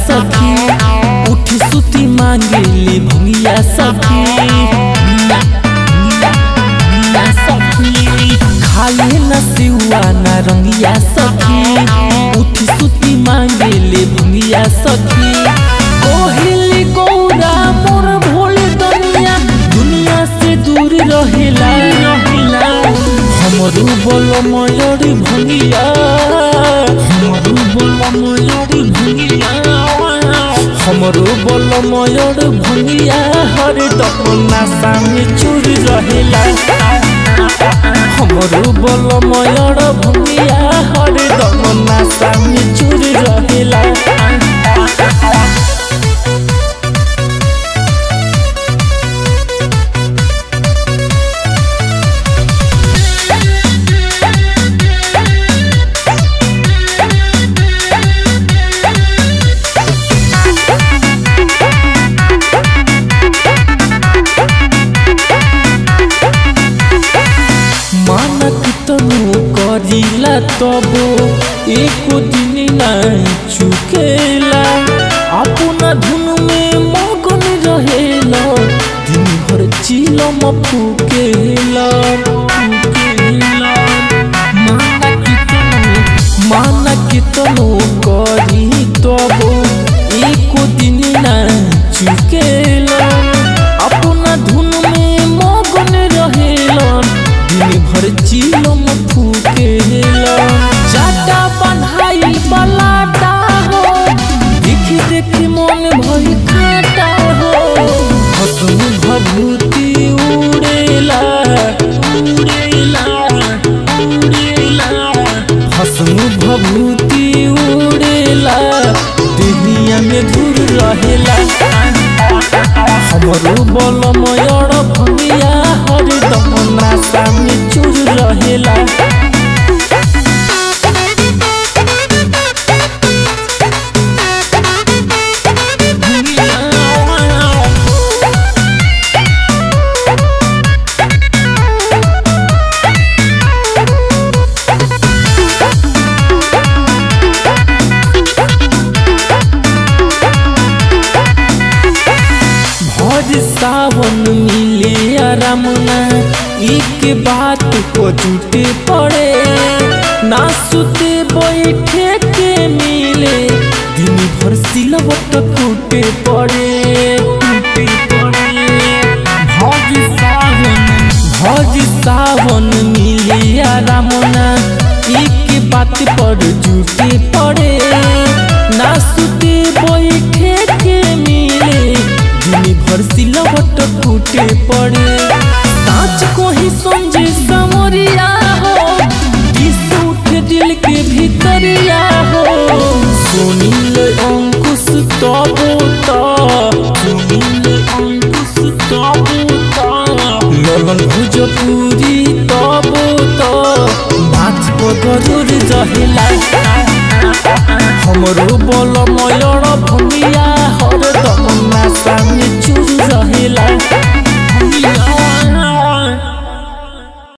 सखी उठी सुती मांगेले भंगिया सखी भंगिया सखी खाले न सिवा न रंगिया सखी उठी सुती मांगेले भंगिया सखी कोहिली गौरा मोर भोले दुनिया दुनिया से दूर रहेला रहेला हमरू बोलो मयूरी भंगिया हमरू बोलो मयूरी भंगिया हमरो बोलो मयूर भंगिया हर दपना सामने चूर रहेला हमरो बोलो मयूर भंगिया हर दपना सामने चूर रहेला मानक तनु करिला तबो एको दिन नहीं चुकेला अपना धुन में मगन रहेला दिन भर चिलम फुकेला फुकेला मानक तनु मानक तनु करी तबो एको दिन नहीं चुकेला अपना धुन में मगन रहेला दिन भर चिलम फूकेला जाटा बन्हाई बलाटा हो देखी देखी मन भई काटा हो हसम भभूति उड़ेला उड़ेला उड़ेला हसम भभूति उड़ेला दुनिया में दूर रहेला हमरो बलमयर भंगिया हर दमना सामने चूर रहेला भज सावन मिले आरामना एक बात को जुटे पड़े ना सुते बैठे के मिले दिन भर सिलवट टूटे पड़े टूटे पड़े भज सावन भज सावन मिले आरामना एक बात पर जुटे पड़े ना सुते बैठे के मिले दिन भर सिलवट टूटे पड़े